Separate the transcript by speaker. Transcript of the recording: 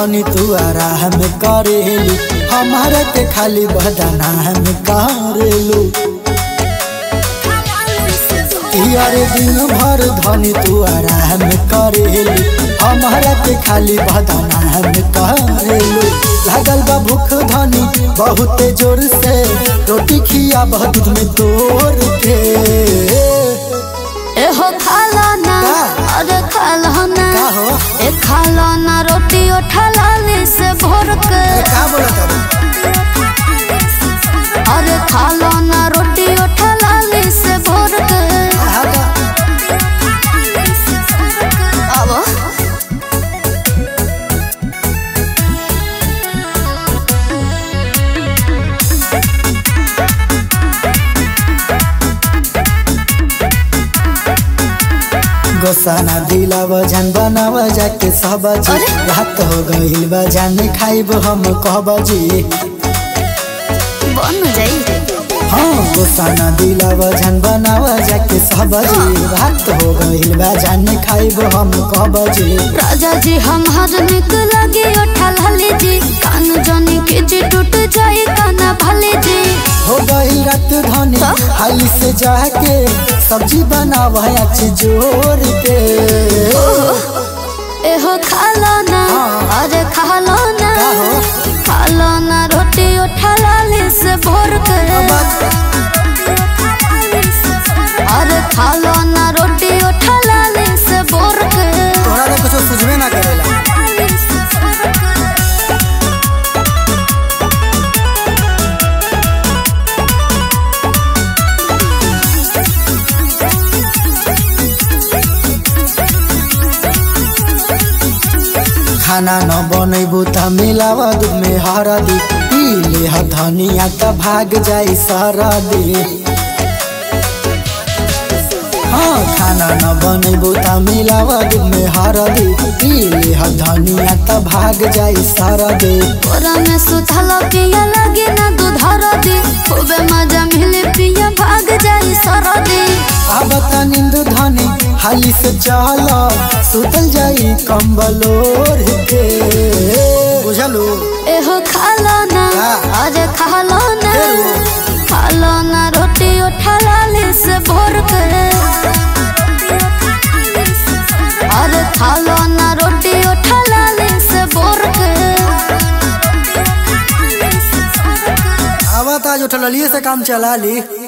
Speaker 1: धनी तू आराम करेलू हमारे के खाली बदनाम करेलू यारे दिन भर धनी तू आराम करेलू हमारा के खाली बदनाम करेलू लागल बा भूख धनी बहुत जोर से रोटी खिया दूध में तोड़ के
Speaker 2: एहो खाला ना
Speaker 1: का?
Speaker 2: अरे खाला ना
Speaker 1: का हो
Speaker 2: ए खाला ना रोटी उठा लाली से भोर के
Speaker 1: का बोला तारू
Speaker 2: अरे खाला ना रोटी उठा लाली से भोर के
Speaker 1: आहा का
Speaker 2: अब
Speaker 1: गोसाना दिलाव जान बनाव जाके सबजी
Speaker 2: अरे?
Speaker 1: रात हो गइल बा जान खाइब हम कहबजी
Speaker 2: बन जाई
Speaker 1: हाँ गोसाना दिलाव जान बनाव जाके सबजी रात हो गइल बा जान खाइब हम कहबजी
Speaker 2: राजा जी हमार निक लगे उठा लाली जी कान जनी के जी टूट जाई काना भले जी
Speaker 1: हो गइल रात धनी
Speaker 2: का?
Speaker 1: हाली से जाके सब्जी बनाव अच्छी जोर के
Speaker 2: एहो खाला ना
Speaker 1: हाँ।
Speaker 2: अरे खाला ना
Speaker 1: का हो?
Speaker 2: खाला ना रोटी उठा लाली से भोर के अरे खाला ना रोटी उठा लाली से भोर के
Speaker 1: तोहरा ले कुछ सुझबे ना करेला खाना न बनैबू त मिलाव दूध में हरदी पी ले ह धनिया त भाग जाई सरदी हाँ खाना न बनैबू त मिलाव दूध में हरदी पी ले ह धनिया त भाग जाई सरदी
Speaker 2: तोरा में सुथल पिया लगे ना दूधर दी खूबे मजा मिले पिया भाग जाई सरदी
Speaker 1: अब त नींद धनी हाली से चल सुतल जाई कंबल ओढ़ के बुझलू
Speaker 2: एहो खाला ना
Speaker 1: का?
Speaker 2: अरे खाला ना
Speaker 1: फेरू?
Speaker 2: खाला ना रोटी उठा लाली से भोर के अरे खाला ना रोटी उठा लाली से भोर के
Speaker 1: अब त आज उठलिए से काम चला ली